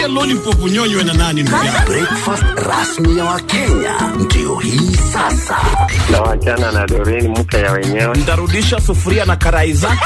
lollipop nyonywe na nani ndugu yangu? Breakfast rasmi ya Wakenya ndio hii sasa. na wachana na Doreen mke ya wenyewe. Ntarudisha sufuria na karai zake.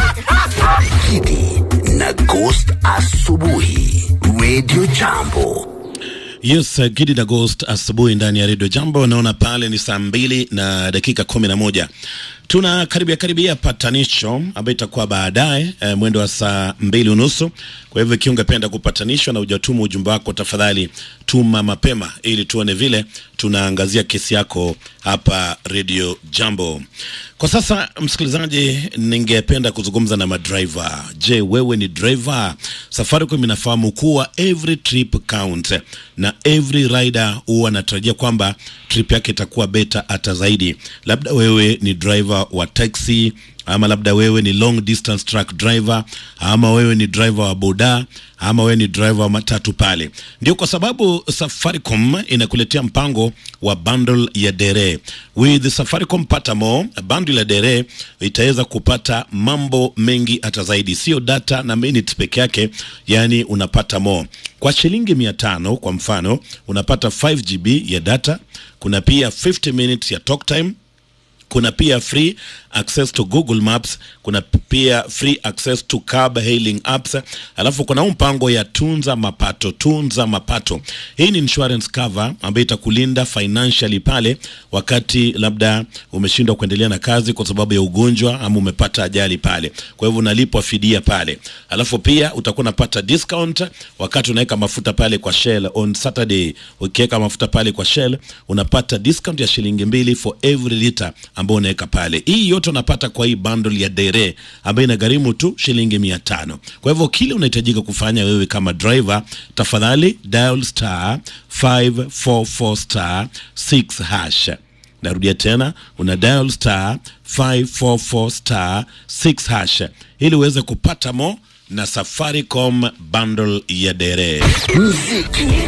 Kidi na Ghost asubuhi, Radio Jambo. Yes, uh, Gidi na Ghost asubuhi ndani ya Radio Jambo. Naona pale ni saa mbili na dakika kumi na moja tuna karibia karibia patanisho ambayo itakuwa baadaye eh, mwendo wa saa mbili unusu. Kwa hivyo ikiwa ungependa kupatanishwa na hujatuma ujumbe wako, tafadhali tuma mapema ili tuone vile tunaangazia kesi yako hapa Radio Jambo. Kwa sasa, msikilizaji, ningependa kuzungumza na madriver. Je, wewe ni driver? Safaricom inafahamu kuwa every trip count na every rider huwa anatarajia kwamba trip yake itakuwa beta hata zaidi. Labda wewe ni driver wa taxi ama labda wewe ni long distance truck driver ama wewe ni driver wa boda ama wewe ni driver wa matatu pale. Ndio kwa sababu Safaricom inakuletea mpango wa bundle ya dere. With Safaricom pata more, bundle ya dere itaweza kupata mambo mengi hata zaidi, sio data na minutes peke yake, yani unapata more kwa shilingi mia tano. Kwa mfano unapata 5 GB ya data, kuna pia 50 minutes ya talk time kuna pia free access to Google Maps, kuna pia free access to cab hailing apps, alafu kuna huu mpango ya tunza mapato. Tunza mapato, hii ni insurance cover ambayo itakulinda financially pale wakati labda umeshindwa kuendelea na kazi kwa sababu ya ugonjwa ama umepata ajali pale, kwa hivyo unalipwa fidia pale. Alafu pia utakuwa unapata discount wakati unaweka mafuta pale kwa Shell on Saturday. Ukiweka mafuta pale kwa Shell unapata discount ya shilingi mbili for every liter ambao unaweka pale. Hii yote unapata kwa hii bundle ya dere ambayo inagharimu tu shilingi mia tano. Kwa hivyo kile unahitajika kufanya wewe kama driver, tafadhali dial star 544 star 6 hash. Narudia tena, una dial star 544 star 6 hash ili uweze kupata mo na Safaricom bundle ya dere. Muziki